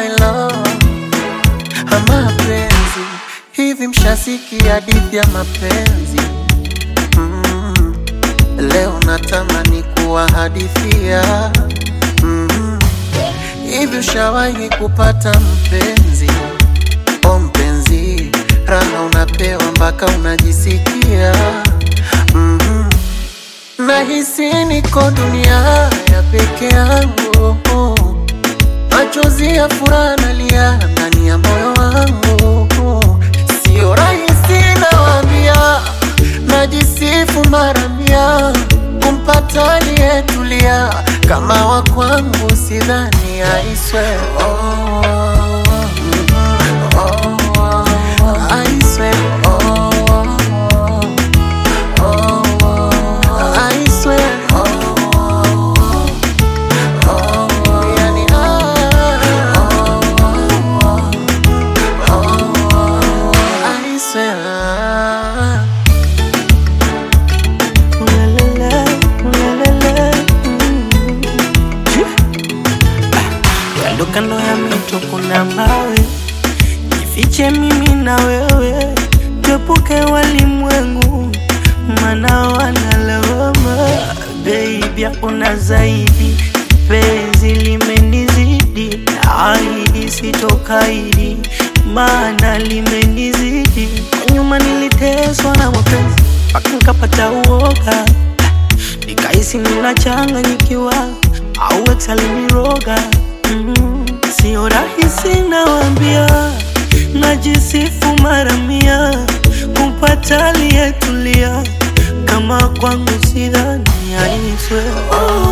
my love mapenzi hivi mshasikia hadithi ya mapenzi mm. leo natamani kuwahadithia mm. hivi ushawahi kupata mpenzi o mpenzi raha unapewa mpaka unajisikia mm. nahisi niko dunia ya peke yangu machozi ya furaha nalia ndani ya moyo wangu, sio rahisi nawaambia, najisifu mara mia kumpata aliyetulia kama wa kwangu, sidhani aiswe oh, oh, oh, aiswe oh, oh, oh, aiswe yani I swear Ulalala, ulalala, mm. Kando kando ya mito kuna mawe, jifiche mimi na wewe, tuepuke walimwengu, maana wanalawama. Baby, hakuna zaidi, penzi limenizidi, ahidi sitokaidi, maana limenizidi. Kwa nyuma niliteswa na mapenzi mpaka nikapata uoga nikahisi ninachanganyikiwa au ex aliniroga. Mm, sio rahisi nawambia, najisifu mara mia kumpata aliyetulia kama kwangu, sidhani aiswe oh.